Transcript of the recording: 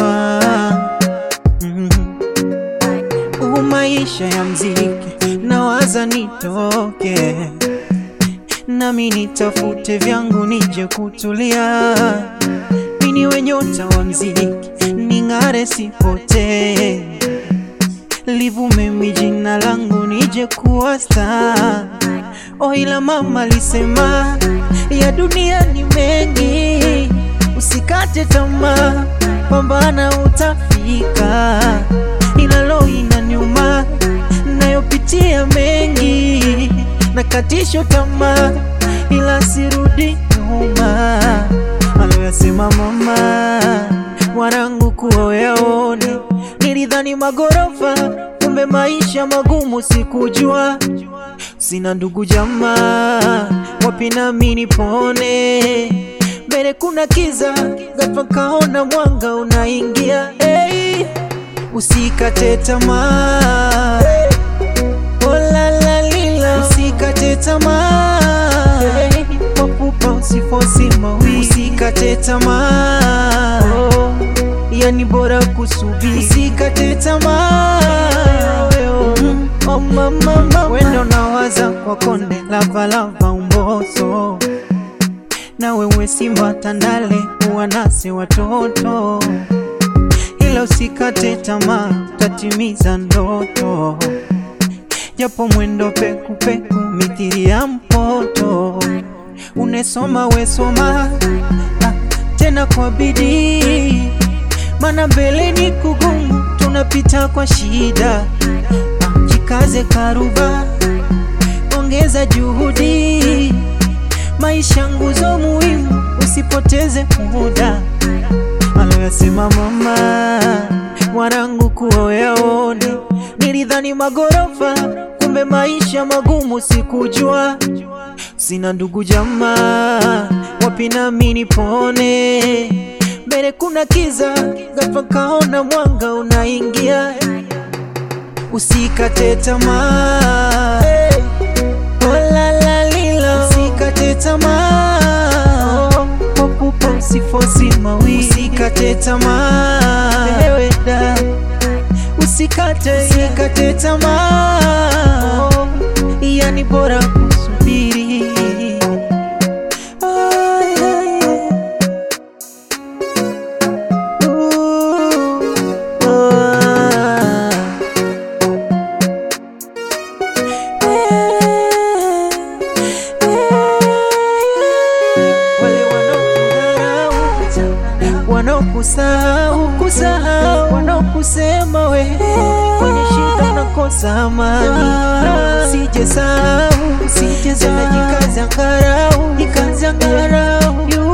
mama mm. Huu maisha ya mziki nawaza nitoke nami nitafute vyangu nije kutulia, mini wenyota wa mziki ning'are sipotee, livume mi jina langu nije kuwa star. Oh, ila mama alisema ya dunia ni mengi, usikate tamaa, pambana utafika, ila lo inaniuma nayopitia mengi, nakatisho tamaa, ila sirudi nyuma. Aloyasema mama mwanangu kuwa uyaone, nilidhani magorofa, kumbe maisha magumu, sikujua sina ndugu jamaa, wapi nami nipone? Mbele kuna kiza, ghafla kaona mwanga unaingia. Hey, usikate tamaa, oh la la lila, usikate tamaa, hey, mapupa usifosi mawili, usikate tamaa, oh, yani bora kusubiri, usikate tamaa mm, oh mama, mama, wendo nawaza kwa konde lavalava umboso na wewe simba tandale uwanase watoto, ila usikate tamaa, utatimiza ndoto, japo mwendo pekupeku mithili ya mpoto. Unesoma wesoma ah, tena kwa bidii, mana mbele ni kugumu, tunapita kwa shida. Ah, jikaze karuba, ongeza juhudi maisha nguzo muhimu, usipoteze muda. Aloyasema mama mwanangu kuwa yaone, nilidhani magorofa, kumbe maisha magumu, sikujua sina ndugu jamaa, wapi nami nipone? Mbele kuna kiza, ghafla kaona mwanga unaingia, usikate tamaa Oh la la lila, usikate tamaa, oh, mapupa usifosi mawili, usikate tamaa, ewe da, usikate, usikate tamaa, oh, yani bora kusubiri. Ah, yeah, yeah. Ooh, ah. Wale wanaokudharau, wanaokusahau, kusahau, wanaokusema we kwenye shida unakosa amani, usije sahau, usije sahau, jikaze angalau, jikaze angalau,